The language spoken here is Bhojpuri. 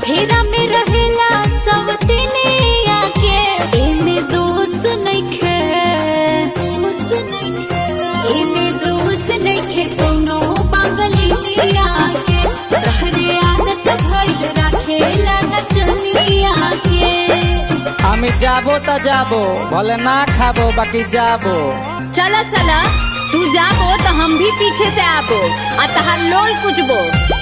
फेरा में रहेला सब तिनिया के एमे दोष नइखे दोष नइखे एमे दोष नइखे कोनो पागलिया के तहरे आदत भइल राखेला नचनिया के আমি যাবো তা যাবো বলে না খাবো বাকি যাবো चला चला तू जाबो तो हम भी पीछे से आबो आ तहार लोल कुचबो